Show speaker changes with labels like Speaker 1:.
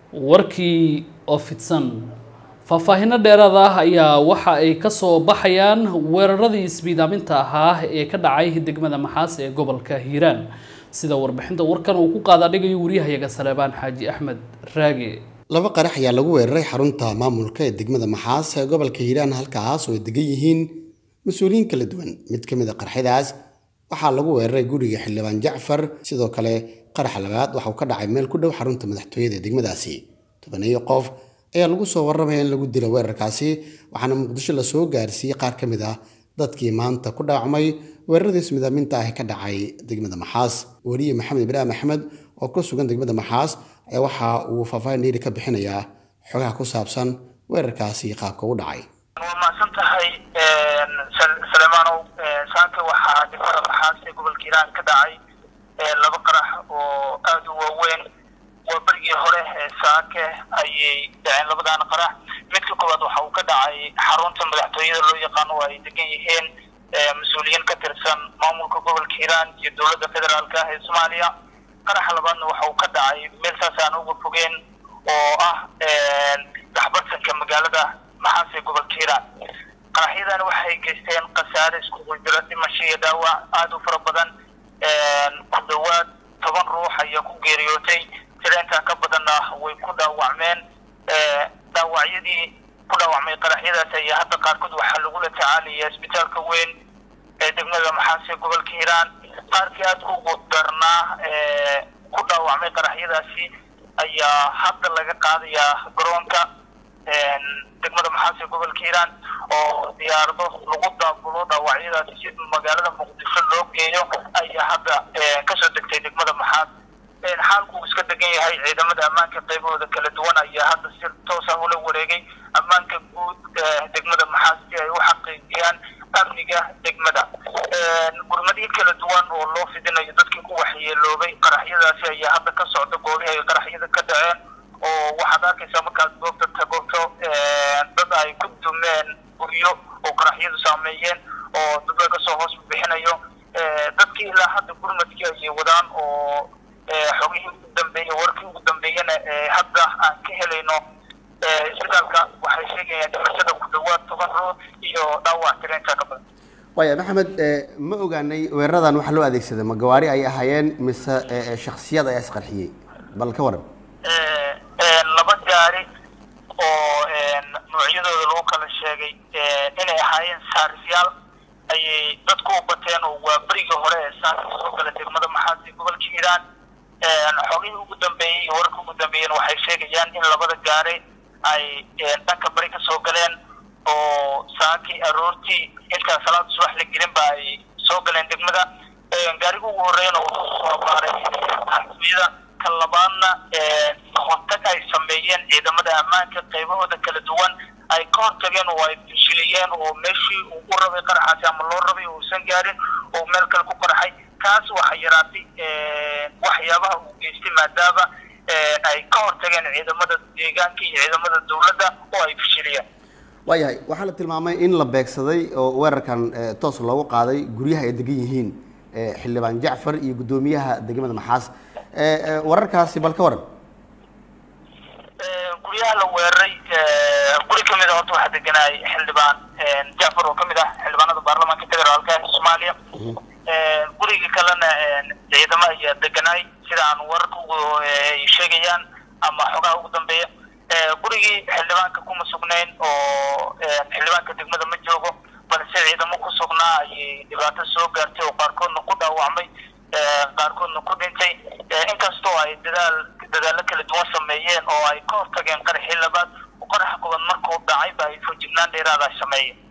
Speaker 1: warkii oo fidsan faahfaahinno dheeraad ah ayaa waxa ay kasoo baxayaan weeraradii isbiidaaminta ahaa ee ka dhacay degmada maxaas ee gobolka hiiraan sida warbixinta warkan uu ku qaada dhigayo waryahayaga saleebaan xaaji axmed raage
Speaker 2: laba qarax ayaa lagu weeraray xarunta maamulka ee degmada maxaas ee gobolka hiiraan halkaas oo ay degan yihiin mas-uuliyiin kala duwan mid ka mid a qarxyadaas waxaa lagu weeraray guriga xildhibaan jacfar sidoo kale qaraxa labaad waxauu ka dhacay meel ku dhow xarunta madaxtooyada ee degmadaasi tobaniyo qof ayaa lagu soo warramaya in lagu dilo weerarkaasi waxaana muqdisho lasoo gaarsiiyey qaar ka mid ah dadkii maanta ku dhaawacmay weeraradii ismidaaminta ah ee ka dhacay degmada maxaas weriye maxamed ibraahim axmed oo ku sugan degmada maxaas ayaa waxa uu faahfaahin dheeri ka bixinayaa xogaha ku saabsan weerarkaasi qaabka u dhacay
Speaker 3: waa mahadsan tahay salemaanow saaka waxaa degmada maxaas ee gobolka hiiraan ka dhacay laba qarax oo aada u waaweyn waa berigii hore ee saake ayay dhaceen labadaana qarax midka koowaad waxa uu ka dhacay xarunta madaxtooyada loo yaqaano oo ay degan yihiin mas-uuliyiin ka tirsan maamulka gobolka hiiraan iyo dowladda federaalk ah ee soomaaliya qaraxa labaadna waxa uu ka dhacay meel saas aan uga fogeen oo ah daxbarsanka magaalada maxaas ee gobolka hiiraan qaraxyadan waxay geysteen khasaare iskugu jira dhimasho iyo dhaawac aada u fara badan ku dhawaad toban ruux ayaa ku geeriyootay tira intaa ka badanna way ku dhaawacmeen dhaawacyadii ku dhaawacmay qaraxyadaas ayaa hadda qaarkood waxaa lagula tacaalaya isbitaalka weyn ee degmada maxaas ee gobolka hiiraan qaarkii aada ugu darnaa ku dhaawacmay qaraxyadaasi ayaa hadda laga qaadayaa garoonka degmada maxaas ee gobolka hiiraan oo diyaarado lagu daabulo dhaawacyadaasi si magaalada muqdisho loo geeyo ayaa hadda kasoo degtay degmada maxaas xaalku uu iska degan yahay ciidamada ammaanka qaybahooda kala duwan ayaa hadda si toosa ula wareegay ammaanka guud degmada maxaas si ay u xaqiijiyaan amniga degmada gurmadihii kala duwan oo loo fidinayo dadkii ku waxyeeloobay qaraxyadaasi ayaa hadda ka socda goobihii ay qaraxyada ka dhaceen oo waxaad arkaysaa markaad goobta tagoto dad ay ku dumeen guryo oo qaraxyadu saameeyeen oo dad laga soo hoos bixinayo dadkii ilaa hadda gurmadkii ayay wadaan oo xogihii ugu dambeeyey warkii ugu dambeeyana hadda aan ka helayno isbitaalka waxay sheegayaan dhimashada ku dhawaad toban ruux iyo dhaawac tireenka ka badan
Speaker 2: waaya maxamed ma ogaanay weeraradan waxaa loo adeegsaday ma gawaari ay ahaayeen mise shaksiyad ayaa isqarxiyey bal ka waran
Speaker 3: laba gaari oo noocyadooda lagu kala sheegay inay ahaayeen saarisyaal ayay dadku u bateen oo waa berigii hore ee saaka soo gala degmada maxaas ee gobolka hiiraan xogihii ugu dambeeyey iyo warka ugu dambeeyeen waxay sheegayaan in labada gaari ay dhanka bari ka soo galeen oo saakii aroortii intaa salaada subax la gelinba ay soo galeen degmada gaariga ugu horreeyana wuxuu soo baaray xasmiyada ka labaadna hortag ay sameeyeen ciidamada ammaanka qaybahooda kala duwan ay ka hortageen oo ay fishiliyeen oo meeshii uu u rabay qaraxaasi ama loo rabay uusan gaarin oo meel kale ku qaraxay kaas waxay yaraatay waxyaabaha uu geystay maadaama ay ka hortageen ciidamada deegaanka iyo ciidamada dowladda oo ay fishiliyeen
Speaker 2: waayahay waxaa la tilmaamay in la beegsaday oo weerarkan toos loogu qaaday guryaha ay degan yihiin xildhibaan jacfar iyo guddoomiyaha degmada maxaas wararkaasi bal ka waran
Speaker 3: guryaha la weeraray guri kamid a horta waxaa deganaay xildhibaan jacfar oo kamid ah xildhibaanada baarlamaanka federaalka ee soomaaliya guriga kalena ciidamo ayaa deganaay sida aan wararka ay sheegayaan ama xogaha ugu dambeeya gurigii xildhibaanka kuma sugnayn oo xildhibaanka degmada ma joogo balse ciidamo ku sugnaa ayay dhibaato soo gaartay oo qaarkoodna ku dhaawacmay qaarkoodna ku dhintay inkastoo ay dadaal dadaallo kala duwan sameeyeen oo ay ka hortageen qaraxii labaad oo qaraxa koobaad markuu dhacay ba ay foojignaan dheeraada sameeyeen